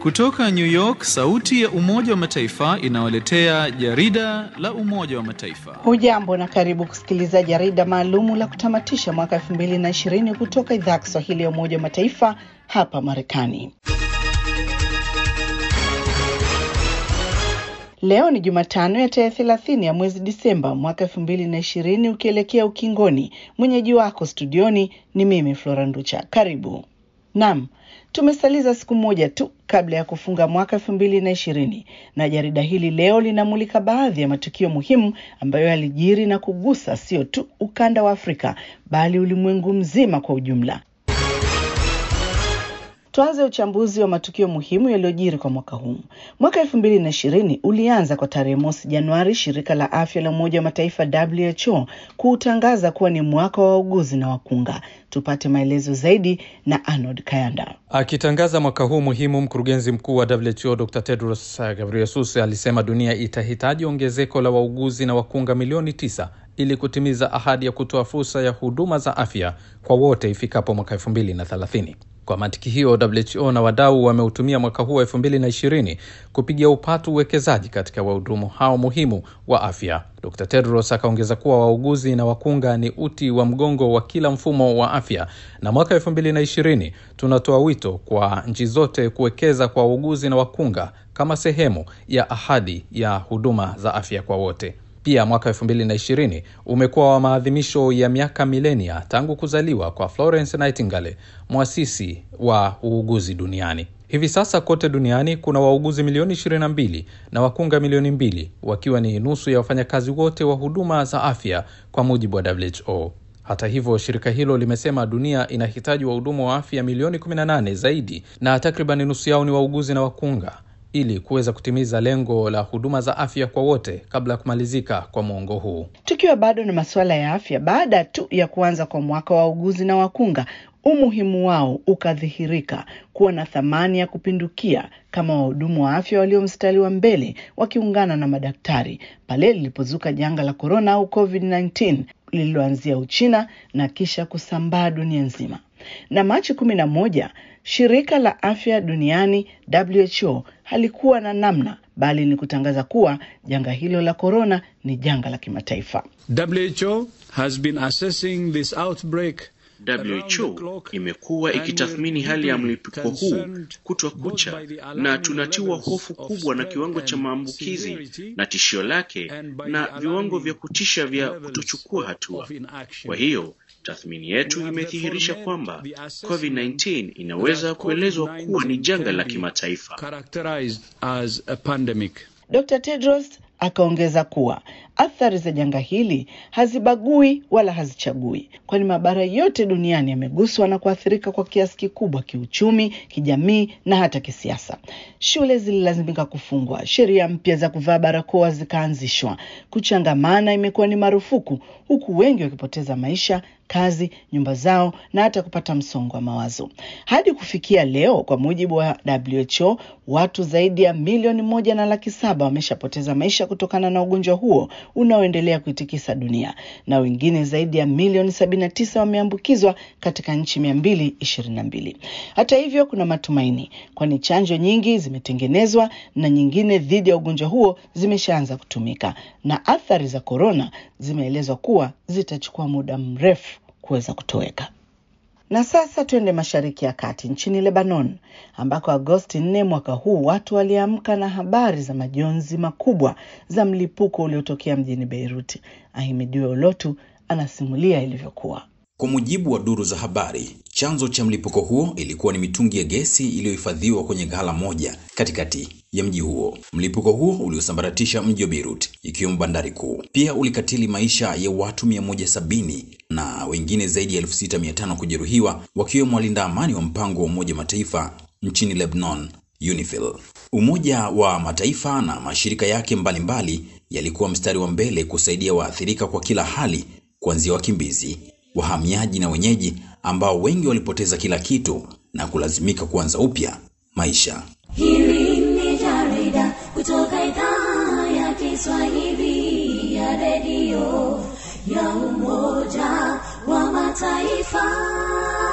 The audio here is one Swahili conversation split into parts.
Kutoka New York, sauti ya Umoja wa Mataifa inawaletea jarida la Umoja wa Mataifa. Hujambo na karibu kusikiliza jarida maalumu la kutamatisha mwaka 2020 kutoka idhaa ya Kiswahili ya Umoja wa Mataifa hapa Marekani. Leo ni Jumatano ya tarehe thelathini ya mwezi Disemba mwaka elfu mbili na ishirini ukielekea ukingoni. Mwenyeji wako studioni ni mimi Flora Nducha. Karibu. Naam, tumesaliza siku moja tu kabla ya kufunga mwaka elfu mbili na ishirini na jarida hili leo linamulika baadhi ya matukio muhimu ambayo yalijiri na kugusa sio tu ukanda wa Afrika bali ulimwengu mzima kwa ujumla. Tuanze uchambuzi wa matukio muhimu yaliyojiri kwa mwaka huu. Mwaka elfu mbili na ishirini ulianza kwa tarehe mosi Januari, shirika la afya la Umoja wa Mataifa WHO kuutangaza kuwa ni mwaka wa wauguzi na wakunga. Tupate maelezo zaidi na Arnold Kayanda. Akitangaza mwaka huu muhimu, mkurugenzi mkuu wa WHO Dr Tedros Ghebreyesus alisema dunia itahitaji ongezeko la wauguzi na wakunga milioni tisa ili kutimiza ahadi ya kutoa fursa ya huduma za afya kwa wote ifikapo mwaka elfu mbili na thelathini. Kwa mantiki hiyo, WHO na wadau wameutumia mwaka huu wa elfu mbili na ishirini kupigia upatu uwekezaji katika wahudumu hao muhimu wa afya. Dr Tedros akaongeza kuwa wauguzi na wakunga ni uti wa mgongo wa kila mfumo wa afya, na mwaka elfu mbili na ishirini tunatoa wito kwa nchi zote kuwekeza kwa wauguzi na wakunga kama sehemu ya ahadi ya huduma za afya kwa wote. Pia mwaka elfu mbili na ishirini umekuwa wa maadhimisho ya miaka milenia tangu kuzaliwa kwa Florence Nightingale, mwasisi wa uuguzi duniani. Hivi sasa kote duniani kuna wauguzi milioni 22 na wakunga milioni mbili, wakiwa ni nusu ya wafanyakazi wote wa huduma za afya kwa mujibu wa WHO. Hata hivyo, shirika hilo limesema dunia inahitaji wahudumu wa afya milioni 18 zaidi, na takriban nusu yao ni wauguzi na wakunga ili kuweza kutimiza lengo la huduma za afya kwa wote kabla ya kumalizika kwa mwongo huu. Tukiwa bado na masuala ya afya, baada tu ya kuanza kwa mwaka wa wauguzi na wakunga, umuhimu wao ukadhihirika kuwa na thamani ya kupindukia kama wahudumu wa afya walio mstari wa mbele wakiungana na madaktari pale lilipozuka janga la korona au COVID-19 lililoanzia Uchina na kisha kusambaa dunia nzima. Na Machi kumi na moja shirika la afya duniani WHO halikuwa na namna bali ni kutangaza kuwa janga hilo la korona ni janga la kimataifa. WHO has been assessing this outbreak WHO imekuwa ikitathmini hali ya mlipuko huu kutwa kucha, na tunatiwa hofu kubwa na kiwango cha maambukizi na tishio lake na viwango vya kutisha vya kutochukua hatua. Kwa hiyo tathmini yetu imedhihirisha kwamba COVID-19 inaweza kuelezwa kuwa ni janga la kimataifa. Dr. Tedros akaongeza kuwa athari za janga hili hazibagui wala hazichagui, kwani mabara yote duniani yameguswa na kuathirika kwa kiasi kikubwa kiuchumi, kijamii na hata kisiasa. Shule zililazimika kufungwa, sheria mpya za kuvaa barakoa zikaanzishwa, kuchangamana imekuwa ni marufuku, huku wengi wakipoteza maisha, kazi, nyumba zao na hata kupata msongo wa mawazo. Hadi kufikia leo, kwa mujibu wa WHO, watu zaidi ya milioni moja na laki saba wameshapoteza maisha kutokana na ugonjwa huo unaoendelea kuitikisa dunia na wengine zaidi ya milioni 79 wameambukizwa katika nchi 222. Hata hivyo, kuna matumaini, kwani chanjo nyingi zimetengenezwa na nyingine dhidi ya ugonjwa huo zimeshaanza kutumika, na athari za korona zimeelezwa kuwa zitachukua muda mrefu kuweza kutoweka. Na sasa tuende Mashariki ya Kati, nchini Lebanon, ambako Agosti 4 mwaka huu watu waliamka na habari za majonzi makubwa za mlipuko uliotokea mjini Beirut. Ahimidiwe Olotu anasimulia ilivyokuwa. Kwa mujibu wa duru za habari, chanzo cha mlipuko huo ilikuwa ni mitungi ya gesi iliyohifadhiwa kwenye ghala moja katikati ya mji huo. Mlipuko huo uliosambaratisha mji wa Beirut, ikiwemo bandari kuu. Pia ulikatili maisha ya watu 170 na wengine zaidi ya 6500 kujeruhiwa, wakiwemo walinda amani wa mpango wa Umoja Mataifa nchini Lebanon, UNIFIL. Umoja wa Mataifa na mashirika yake mbalimbali yalikuwa mstari wa mbele kusaidia waathirika kwa kila hali, kuanzia wakimbizi wahamiaji na wenyeji ambao wengi walipoteza kila kitu na kulazimika kuanza upya maisha. Hili ni jarida kutoka idhaa ya Kiswahili ya redio ya Umoja wa Mataifa.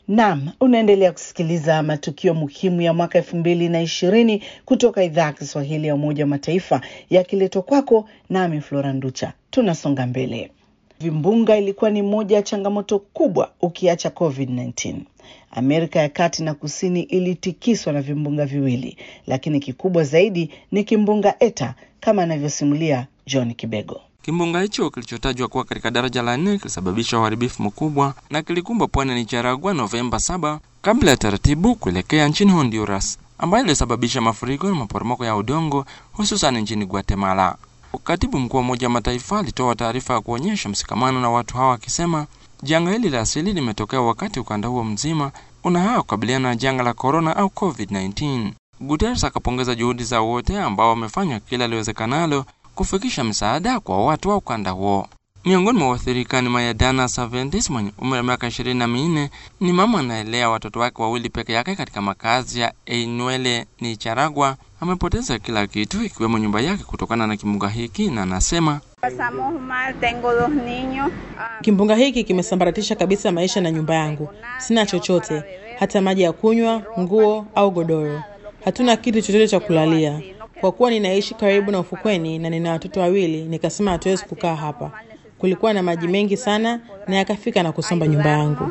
Naam, unaendelea kusikiliza matukio muhimu ya mwaka elfu mbili na ishirini kutoka idhaa ya Kiswahili ya Umoja wa Mataifa yakiletwa kwako nami Flora Nducha. Tunasonga mbele. Vimbunga ilikuwa ni moja ya changamoto kubwa ukiacha COVID-19. Amerika ya Kati na Kusini ilitikiswa na vimbunga viwili, lakini kikubwa zaidi ni kimbunga Eta kama anavyosimulia John Kibego. Kimbunga hicho kilichotajwa kuwa katika daraja la nne kilisababisha uharibifu mkubwa na kilikumba pwani ya Nicaragua Novemba 7 kabla ya taratibu kuelekea nchini Honduras, ambayo ilisababisha mafuriko na maporomoko ya udongo hususan nchini Guatemala. Katibu mkuu wa Umoja wa Mataifa alitoa taarifa ya kuonyesha mshikamano na watu hawa akisema janga hili la asili limetokea wakati ukanda huo mzima unahaa kukabiliana na janga la korona au COVID-19. Guterres akapongeza juhudi za wote ambao wamefanya kila liwezekanalo kufikisha msaada kwa watu wa ukanda huo. Miongoni mwa waathirika ni Mayadana Saventis mwenye umri wa miaka ishirini na minne. Ni mama anaelea watoto wake wawili peke yake katika makazi ya Einuele Nicaragua. Amepoteza kila kitu ikiwemo nyumba yake kutokana na kimbunga hiki, na anasema Kimbunga hiki kimesambaratisha kabisa maisha na nyumba yangu. Sina chochote, hata maji ya kunywa, nguo au godoro. Hatuna kitu chochote cha kulalia. Kwa kuwa ninaishi karibu na ufukweni na nina watoto wawili, nikasema hatuwezi kukaa hapa. Kulikuwa na maji mengi sana na yakafika na kusomba nyumba yangu.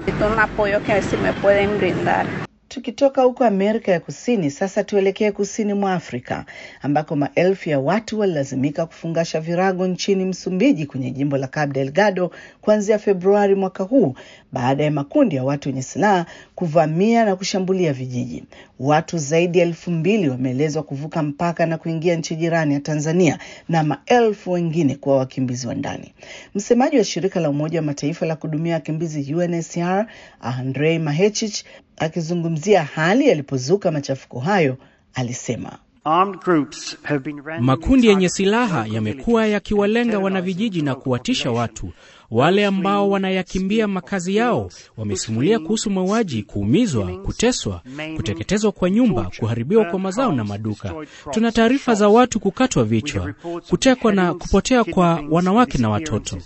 Tukitoka huko Amerika ya Kusini, sasa tuelekee kusini mwa Afrika ambako maelfu ya watu walilazimika kufungasha virago nchini Msumbiji kwenye jimbo la Cabo Delgado kuanzia Februari mwaka huu baada ya makundi ya watu wenye silaha kuvamia na kushambulia vijiji. Watu zaidi ya elfu mbili wameelezwa kuvuka mpaka na kuingia nchi jirani ya Tanzania na maelfu wengine kuwa wakimbizi wa ndani. Msemaji wa shirika la Umoja wa Mataifa la kuhudumia wakimbizi UNHCR Andrei Mahechich akizungumzia hali yalipozuka machafuko hayo alisema makundi yenye silaha yamekuwa yakiwalenga wanavijiji na kuwatisha watu. Wale ambao wanayakimbia makazi yao wamesimulia kuhusu mauaji, kuumizwa, kuteswa, kuteketezwa kwa nyumba, kuharibiwa kwa mazao na maduka. Tuna taarifa za watu kukatwa vichwa, kutekwa na kupotea kwa wanawake na watoto.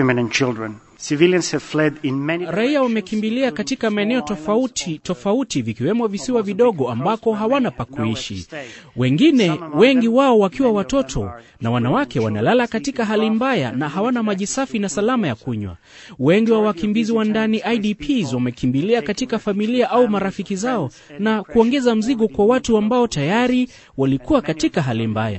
Raia wamekimbilia katika maeneo tofauti tofauti, vikiwemo visiwa vidogo ambako hawana pa kuishi. Wengine, wengi wao wakiwa watoto na wanawake, wanalala katika hali mbaya na hawana maji safi na salama ya kunywa. Wengi wa wakimbizi wa ndani IDPs wamekimbilia katika familia au marafiki zao na kuongeza mzigo kwa watu ambao tayari walikuwa katika hali mbaya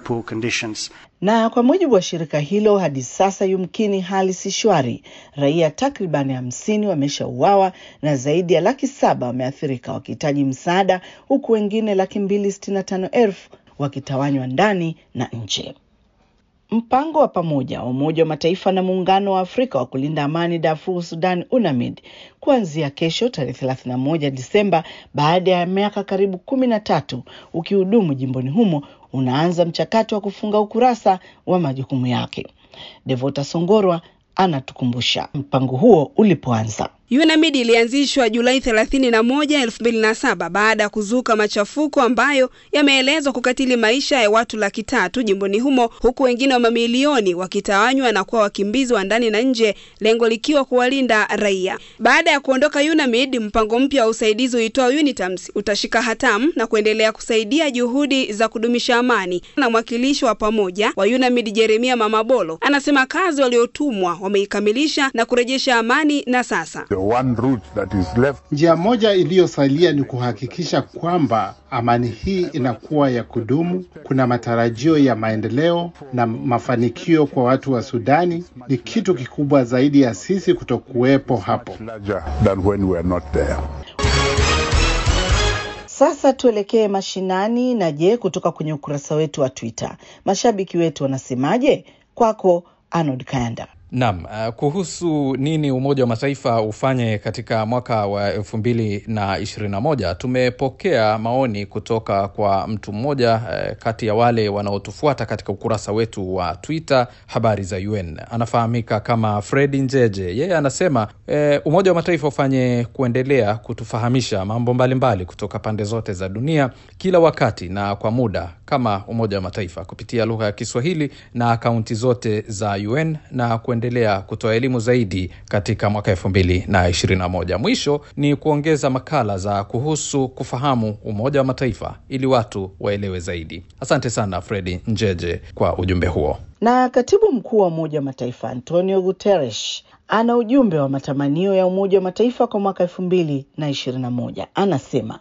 na kwa mujibu wa shirika hilo, hadi sasa yumkini hali si shwari. Raia takribani hamsini wameshauawa na zaidi ya laki saba wameathirika wakihitaji msaada, huku wengine laki mbili sitini na tano elfu wakitawanywa ndani na nje. Mpango wa pamoja wa Umoja wa Mataifa na Muungano wa Afrika wa kulinda amani Darfur Sudan, UNAMID, kuanzia kesho tarehe 31 Disemba, baada ya miaka karibu kumi na tatu ukihudumu jimboni humo, unaanza mchakato wa kufunga ukurasa wa majukumu yake. Devota Songorwa anatukumbusha mpango huo ulipoanza. UNAMID ilianzishwa Julai 31, 2007 baada ya kuzuka machafuko ambayo yameelezwa kukatili maisha ya watu laki tatu jimboni humo, huku wengine wa mamilioni wakitawanywa na kuwa wakimbizi wa ndani na nje, lengo likiwa kuwalinda raia. Baada ya kuondoka UNAMID, mpango mpya wa usaidizi uitwao UNITAMS utashika hatamu na kuendelea kusaidia juhudi za kudumisha amani. Na mwakilishi wa pamoja wa UNAMID Jeremia Mamabolo anasema kazi waliotumwa wameikamilisha na kurejesha amani na sasa Njia moja iliyosalia ni kuhakikisha kwamba amani hii inakuwa ya kudumu. Kuna matarajio ya maendeleo na mafanikio kwa watu wa Sudani. Ni kitu kikubwa zaidi ya sisi kutokuwepo hapo. Sasa tuelekee mashinani. Na je, kutoka kwenye ukurasa wetu wa Twitter mashabiki wetu wanasemaje? Kwako Arnold Kayanda. Naam, uh, kuhusu nini Umoja wa Mataifa ufanye katika mwaka wa elfu mbili na ishirini na moja tumepokea maoni kutoka kwa mtu mmoja uh, kati ya wale wanaotufuata katika ukurasa wetu wa Twitter habari za UN. Anafahamika kama Fredi Njeje. Yeye anasema uh, Umoja wa Mataifa ufanye kuendelea kutufahamisha mambo mbalimbali mbali kutoka pande zote za dunia kila wakati na kwa muda kama Umoja wa Mataifa kupitia lugha ya Kiswahili na akaunti zote za UN na kuendelea kutoa elimu zaidi katika mwaka elfu mbili na ishirini na moja. Mwisho ni kuongeza makala za kuhusu kufahamu Umoja wa Mataifa ili watu waelewe zaidi. Asante sana Fredi Njeje kwa ujumbe huo. Na katibu mkuu wa Umoja wa Mataifa Antonio Guterres ana ujumbe wa matamanio ya Umoja wa Mataifa kwa mwaka elfu mbili na ishirini na moja. Anasema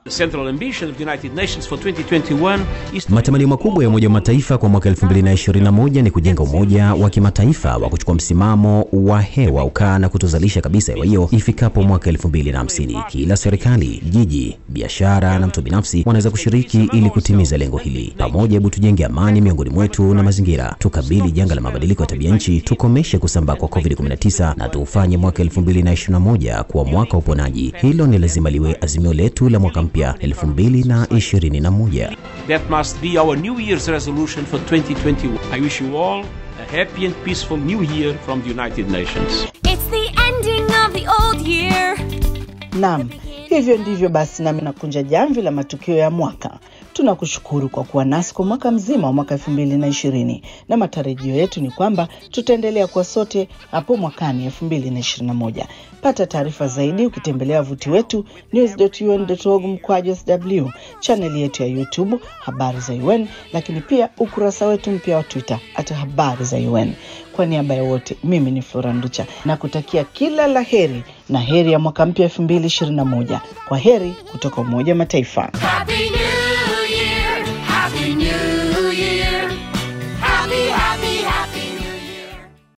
matamanio makubwa ya Umoja wa Mataifa kwa mwaka 2021 ni kujenga umoja wa kimataifa wa kuchukua msimamo wa hewa ukaa na kutozalisha kabisa hewa hiyo ifikapo mwaka 2050. Kila serikali, jiji, biashara na mtu binafsi wanaweza kushiriki ili kutimiza lengo hili. Pamoja, hebu tujenge amani miongoni mwetu na mazingira, tukabili janga la mabadiliko ya tabia nchi, tukomeshe kusambaa kwa COVID-19 na tufanye mwaka 2021 kuwa mwaka wa uponaji. Hilo ni lazima liwe azimio letu la mwaka mpya 2021. That must be our New Year's resolution for 2021. I wish you all a happy and peaceful new year from the United Nations. It's the ending of the old year. Naam, hivyo ndivyo basi nami nakunja jamvi la matukio ya mwaka. Tunakushukuru kwa kuwa nasi kwa mwaka mzima wa mwaka elfu mbili na ishirini na matarajio yetu ni kwamba tutaendelea kuwa sote hapo mwakani elfu mbili na ishirini na moja. Pata taarifa zaidi ukitembelea wavuti wetu news.un.org mkwaju sw, chaneli yetu ya YouTube habari za UN, lakini pia ukurasa wetu mpya wa Twitter hata habari za UN. Kwa niaba ya wote, mimi ni Flora Nducha na kutakia kila la heri na heri ya mwaka mpya elfu mbili ishirini na moja. Kwa heri kutoka Umoja wa Mataifa. Happy New